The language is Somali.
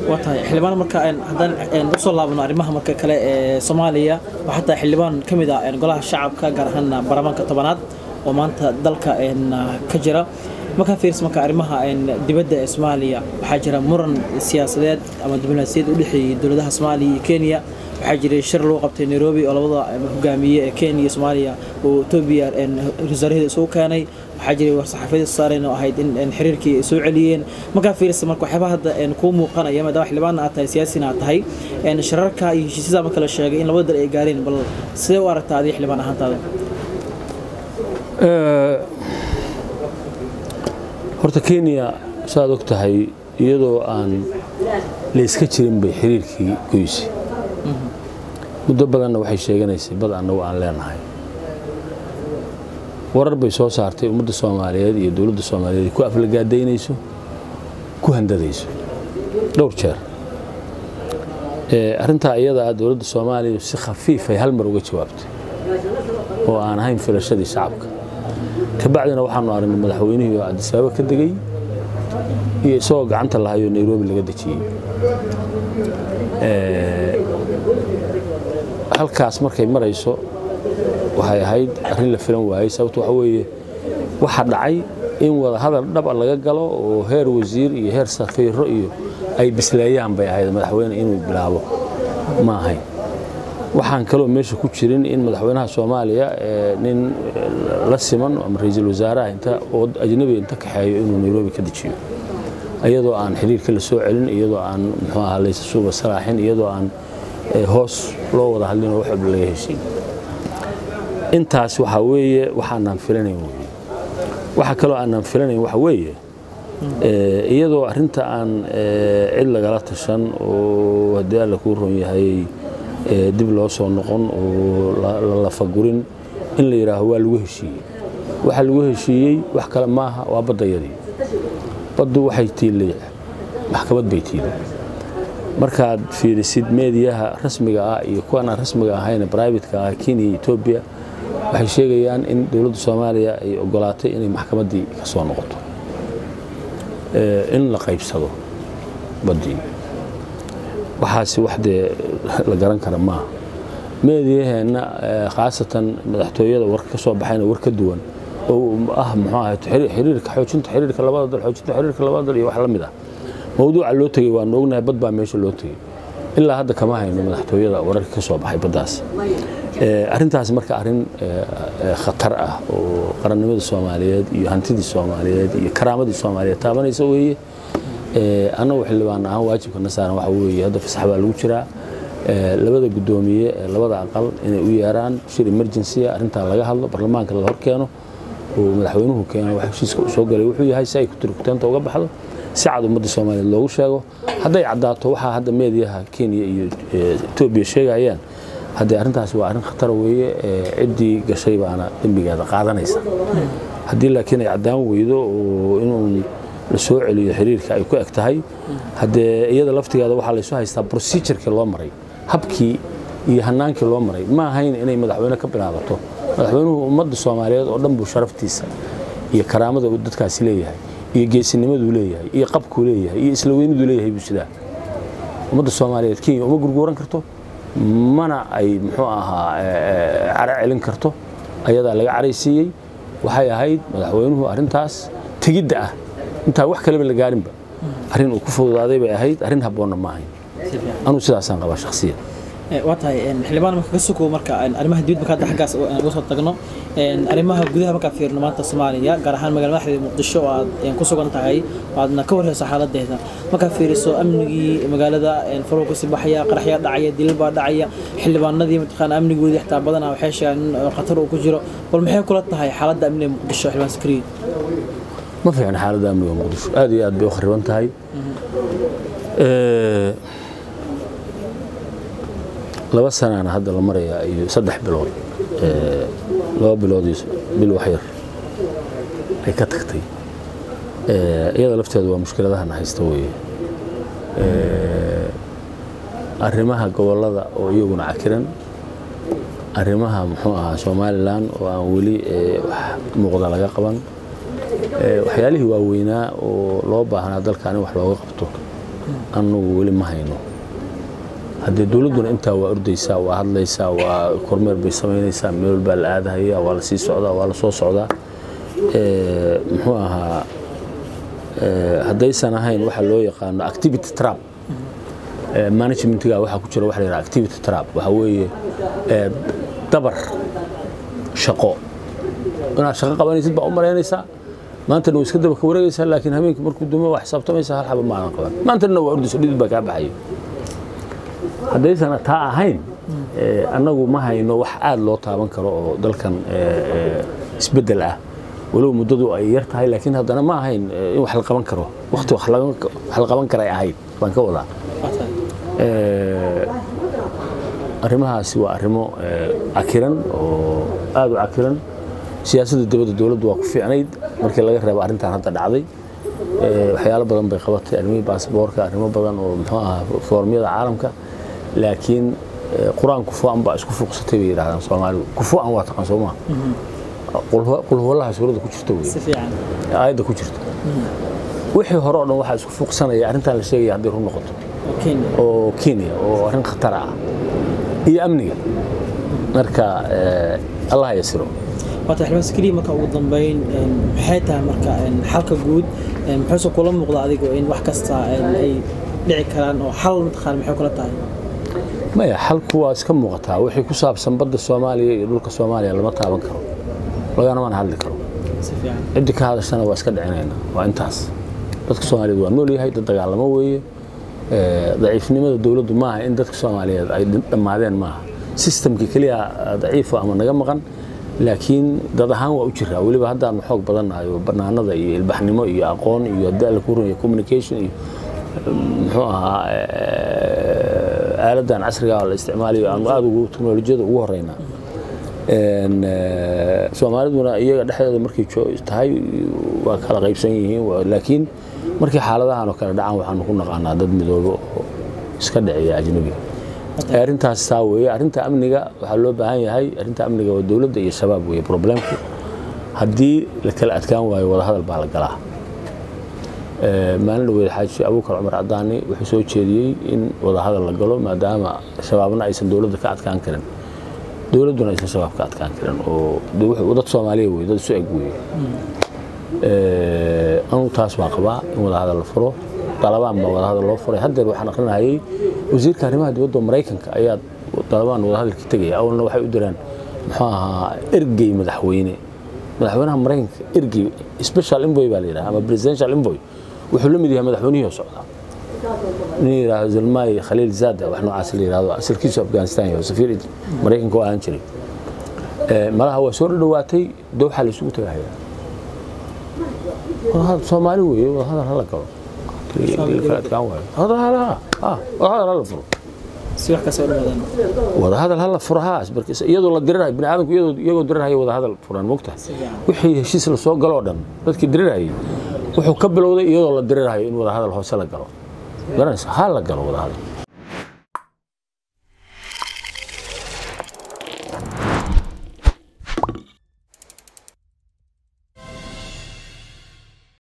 waa tahay xildhibaan marka haddaan usoo laabno arrimaha marka kale ee soomaaliya waa xataa xildhibaan ka mid ah golaha shacabka gaar ahaan baarlamaanka tobanaad oo maanta dalka ka jira markaa fiirs marka arrimaha dibadda ee soomaaliya waxaa jira muran siyaasadeed ama diblomaasiyad u dhexeeyey dowladaha soomaaliya iyo kenya waxaa jiray shir lagu qabtay nairobi oo labada hogaamiye ee kenya iyo soomaaliya oo etoobiya wasaaraheda isugu keenay waxaa jiray war-saxaafiyada saareen oo ahayd in xiriirkii ay soo celiyeen markaa fiirsa marka waxyaabaa hadda kuu muuqanaya maadaama xildhibaanna aad tahay siyaasina aad tahay shirarka iyo heshiisyada marka la sheegay in labada dal ay gaareen bal sidee u aragtaa adiga xildhibaan ahaantaada horta kenya saaad og tahay iyadoo aan layska jirin bay xiriirkii goysi muddo badanna waxay sheeganaysay bad annagu aan leenahay warar bay soo saartay ummadda soomaaliyeed iyo dowladda soomaaliyeed ay ku aflagaadaynayso ku handadayso dhowr jeer arrintaa iyada ah dowladda soomaaliya si khafiifay hal mar uga jawaabtay oo aan ahayn filashadii shacabka kabacdina waxaanu aragnay madaxweynihii oo cabdisabaaba ka degay iyo isagoo gacanta lahayoo nairobi laga dejiyey halkaas markay marayso waxay ahayd arrin la filan waayey sababto waxa weeye waxa dhacay in wada hadal dhaba laga galo oo heer wasiir iyo heer safiiro iyo ay bisleeyaan bay ahayd madaxweyne inuu bilaabo ma ahayn waxaan kaloo meesha ku jirin in madaxweynaha soomaaliya nin la siman ama ra-iisul wasaaraha inta oo ajnabiga inta kaxeeyo inuu nairobi ka dejiyo iyadoo aan xiriirka la soo celin iyadoo aan muxuu ahaa laysa suuba salaaxin iyadoo aan hoos loo wada hadlin oo wax walba laga heshiin intaas waxaa weeye waxaanaan filanayn weye waxa kaloo aanaan filanayn waxa weeye iyadoo arrinta aan cid lagala tashan oo haddii alla kuu ron yahay dib loo soo noqon oo la lafagurin in la yidhaaho waa lagu heshiiyey waxa lagu heshiiyey wax kale maaha waa baddayadii baddu waxay tiilay maxkamad bay tiilay markaad fiirisid meediyaha rasmiga ah iyo kuwan aan rasmiga ahayn brivatka ah kenya iyo etoobiya waxay sheegayaan in dowladda soomaaliya ay ogolaatay inay maxkamaddii ka soo noqoto in la qaybsado baddii waxaasi wax dee la garan kara maaha meediyaheenna khaasatan madaxtooyada war ka soo baxayna war ka duwan oo ah muxuu ahayd xiriirka xoojinta xiriirka labada dal xoojinta xiriirka labada dal iyo wax la mid ah mawduuca loo tegey waanu ognahay bad baa meesha loo tegey ilaa hadda kama hayno madaxtooyada wararka ka soo baxay baddaas arrintaas marka arrin khatar ah oo qarannimada soomaaliyeed iyo hantidii soomaaliyeed iyo karaamadii soomaaliyeed taabanaysa weeye annagu xildhibaan ahaan waajibkana saaran waxa weeye hadda fasax baa lagu jiraa labada guddoomiye ee labada aqal inay u yeeraan shir emergency arrintaa laga hadlo baarlamaanka la horkeeno oo madaxweynuhu keeno wax heshiiska u soo galay wuxuu yahay si ay kuturkutaanta uga baxdo si cad ummadda soomaaliyeed loogu sheego hadday caddaato waxaa hadda meediyaha kenya iyo etoobiya sheegayaan haddee arrintaasi waa arrin khatara weeye ciddii gashay baana dembigeeda qaadanaysa haddii laakiin ay caddaan weydo oo inuu la soo celiyo xiriirka ay ku eg tahay haddee iyada laftigeeda waxaa laysu haystaa procedurkii loo maray habkii iyo hanaankii loo maray ma ahayn inay madaxweyne ka bilaabato madaxweynuhu ummadda soomaaliyeed oo dhan buu sharaftiisa iyo karaamada uu dadkaasi leeyahay iyo geesinimaduu leeyahay iyo qabkuu leeyahay iyo isla weyniduu leeyahay buu sidaa ummadda soomaaliyeed kenya uma gurguuran karto mana ay muxuu ahaa cara celin karto ayadaa laga caraysiiyey waxay ahayd madaxweynuhu arrintaas tegidda ah intaa wax kaleba la gaarinba arrin uu ku fududaaday bay ahayd arrin habboonna ma ahayn anuu sidaasaan qabaa shakhsiyan waa tahay xildhibaan marka ka sukow marka arrimaha dibadda marka hadda xaggaas uga soo tagno arrimaha gudaha markaa fiirno maanta soomaaliya gaar ahaan magaalada madaxdeeda muqdisho oo aad ku sugan tahay aadna ka warheyso xaaladeeda markaa fiiriso amnigii magaalada faruu kasii baxaya qaraxyaa dhacaya dilal baa dhacaya xildhibaanadii mataqaana amnigoodii xitaa badanaa waxay sheegaan in khatar uu ku jiro bal maxay kula tahay xaaladda amniga muqdisho xildhibaan sakriye ma fiicna xaaladda amniga muqdisho aad iyo aad bay u khariban tahay laba sanaana hadda la marayaa iyo saddex bilood laba bilood iyo bil waxyar ay ka tagtay iyada lafteedu waa mushkiladahana haysta weeye arrimaha gobollada oo iyaguna cakiran arrimaha muxuu ahaa somalilan oo aan weli wax muuqda laga qaban waxyaalihii waaweynaa oo loo baahnaa dalka in wax looga qabto annagu weli ma hayno haddee dowladduna intaa waa ordaysaa waa hadlaysaa waa kormeer bay samaynaysaa meel baa la aadahaya waa la sii socdaa waa la soo socdaa muxuu ahaa haddaysan ahayn waxa loo yaqaano activity trap managementiga waxaa ku jira waxa la yidhaha activity trap waxaa weeye dabar shaqo inaad shaqo qabanaysid baa u malaynaysaa maantana waa iska daba ka wareegaysaa laakiin habeenkii markuu dumo waa xisaabtamaysaa hal xaba maadan qaban maantana waa ordayso dhidid baa kaa baxayo haddaysan taa ahayn annagu ma hayno wax aad loo taaban karo oo dalkan isbeddel ah walow muddadu ay yar tahay laakiin haddana ma ahayn in wax la qaban karo waqti wax la qaban karay ahayd baan ka wadaa arrimahaasi waa arrimo cakiran oo aad u cakiran siyaasadda dibadda dowladdu waa ku fiicnayd markii laga reebo arrintan hadda dhacday waxyaalo badan bay qabatay arrimihii baasboorka arrimo badan oo muxuu ahaa foormyada caalamka laakiin qur-aan kufuan baa isku fuuqsatay bay yidhahdaan soomaalidu kufuan waa taqaan soo maa qulhuwallaha suuradda ku jirta wey aayadda ku jirta wixii hore oo dhan waxaa isku fuuqsanaya arrintan la sheegaya hadday run noqoto oo kenya oo arrin khatar ah iyo amniga marka allah yasiro waata xildhibaan sikriya marka ugu dambeyn maxay tahay marka xalka guud muxuuse kula muuqda adigu in wax kasta ay dhici karaan oo xal mataqaan maxay kula tahay maya xalku waa iska muuqataa wixii ku saabsan badda soomaaliya iyo dhulka soomaaliya lama taaban karo lagana mana hadli karo ciddi ka hadashana waa iska dhicinayna waa intaas dadka soomaaliyeed waa nool yahay dad dagaalamo weeye daciifnimada dowladdu maaha in dadka soomaaliyeed ay dhammaadeen maaha sistamkii keliya daciifo ama naga maqan laakiin dad ahaan waa u jiraa weliba haddaanu xoog badannahay oo bannaanada iyo ilbaxnimo iyo aqoon iyo haddii alla ku runaya communication iyo muxuu ahaa aaladdan casriga la isticmaalayo aanu aada ugu teknolojiyada ugu horeynaa soomaaliduna iyaga dhexdeeda markay tahay waa kala qaybsan yihiin laakiin markii xaaladahan oo kale dhacaan waxaanu ku naqaanaa dad midoobo oo iska dhiciya ajnabiga arrintaas taa weeye arrinta amniga waxaa loo baahan yahay arrinta amniga waa dowladda iyo shabaab weeye problemku haddii la kala adkaan waayo wadahadal baa la galaa maalin dhaweed xaaji abuukar cumar cadaani wuxuu soo jeediyey in wadahadal la galo maadaama shabaabna aysan dowladda ka adkaan karin dowladduna aysan shabaab ka adkaan karin oo dad soomaaliya wey dad isu eg weeye anugu taas waa qabaa in wadahadal la furo dalabaan baa wadahadal loo furay haddeer waxaan aqrinahayay wasiirka arrimaha dibadda maraykanka ayaa dalabaan wadahadalka tegaya awalna waxay u diraan muxuu ahaa ergey madaxweyne madaxweynaha maraykanka ergey special envoy baa la yidhaha ama presidential envoy wuxuu la mid yahay madaxweynihii oo socda nin yidhaahdo zalmay khaliil zaada wax noocaas la yidhahdo asalkiisu afghanistan yahay safiir maraykanka oo ahaan jiray malaha waa soo dhowaatay dowxa la isugu tagahaya soomaali weeye wadahadal hala galo wadahadal hala furo wadahadal hala furo haa iyadoo la dirirayo bini aadamku iyagoo dirirhaya wadahadal furan mogta wixii heshiis la soo galoo dhan dadkii dirirhayay wuxuu ka bilowday iyadoo la dirirhayo in wadahadal hoose la galo garanaysa ha la galo wadahadal